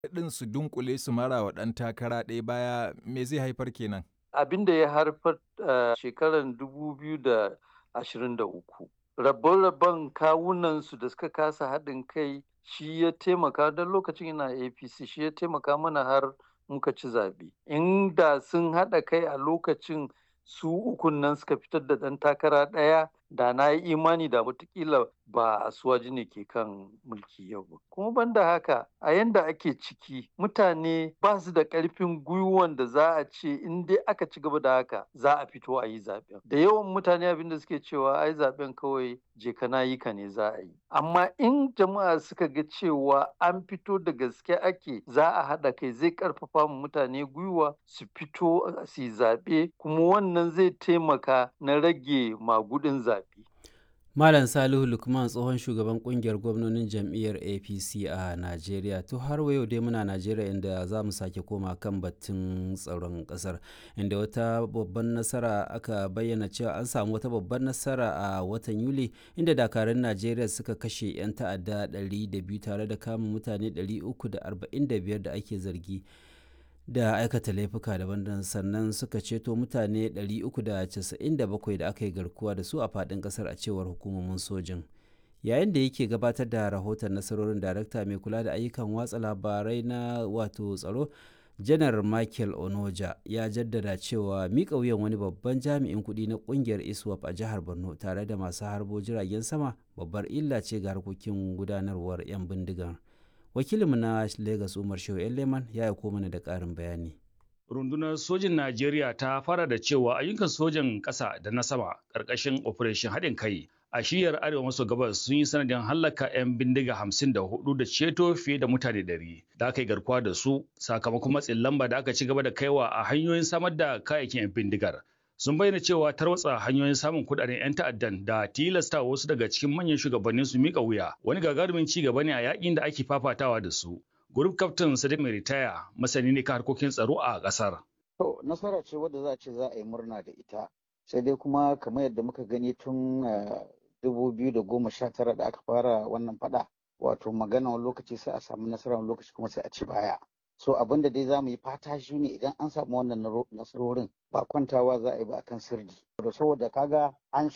ɗin su dunkule su mara wa ɗan takara ɗaya baya me zai haifar kenan? Abin da ya haifar a shekarar 2023 rabon-rabon kawunansu da suka kasa haɗin kai shi ya taimaka don lokacin ina APC shi ya taimaka mana har muka ci zaɓe. Inda sun haɗa kai a lokacin su ukun nan suka fitar da ɗan takara ɗaya da na yi imani da watakila ba asuwaji ne ke kan mulki yau ba. Kuma banda haka a yanda ake ciki mutane ba su da ƙarfin gwiwan da za a ce in dai aka ci gaba da haka za a fito a yi zaɓen. Da yawan mutane abin da suke cewa ai zaɓen kawai je ka na yi ka ne za a yi. Amma in jama'a suka ga cewa an fito da gaske ake za a haɗa kai zai ƙarfafa mu mutane gwiwa su fito su yi zaɓe kuma wannan zai taimaka na rage magudin zaɓe. Malam Salihu Lukman tsohon shugaban kungiyar gwamnonin jam'iyyar APC a Najeriya. To har yau dai muna Najeriya inda za mu sake koma kan batun tsaron ƙasar inda wata babban nasara aka bayyana cewa an samu wata babban nasara a watan Yuli inda dakarun Najeriya suka kashe 'yan ta'adda 200 tare da kama mutane 345 da ake zargi. da aikata laifuka daban sannan suka ceto mutane 397 da aka yi garkuwa da su a faɗin ƙasar a cewar hukumomin sojin yayin da yake gabatar da rahoton nasarorin darakta mai kula da ayyukan watsa labarai na wato tsaro janar michael onoja ya jaddada cewa miƙa wuyan wani babban jami'in kuɗi na ƙungiyar iswap a jihar borno tare da masu harbo jiragen sama babbar illa ce ga harkokin gudanarwar 'yan bindigar wakilinmu na Legas Umar Shehu Leman ya aiko mana da ƙarin bayani. Rundunar sojin Najeriya ta fara da cewa ayyukan sojan ƙasa da na sama ƙarƙashin Operation haɗin kai a shiyar arewa maso gabas sun yi sanadin hallaka 'yan bindiga hamsin da hudu da ceto fiye da mutane ɗari da aka yi garkuwa da su sakamakon matsin lamba da aka ci gaba da kaiwa a hanyoyin samar da kayayyakin 'yan bindigar. sun bayyana cewa tarwatsa hanyoyin samun kudaden 'yan ta'addan da tilasta wasu daga cikin manyan shugabannin su mika wuya wani gagarumin ci gaba ne a yakin da ake fafatawa da su. Group Captain Sadiq mai ritaya masani ne kan harkokin tsaro a kasar. To nasara ce wadda za a ce za a yi murna da ita. Sai dai kuma kamar yadda muka gani tun dubu biyu da goma sha tara da aka fara wannan fada wato magana wani lokaci sai a samu nasara wani lokaci kuma sai a ci baya. so abin da dai za mu yi fata shi ne idan an samu wannan nasarorin ba kwantawa za a yi ba akan sirri saboda kaga an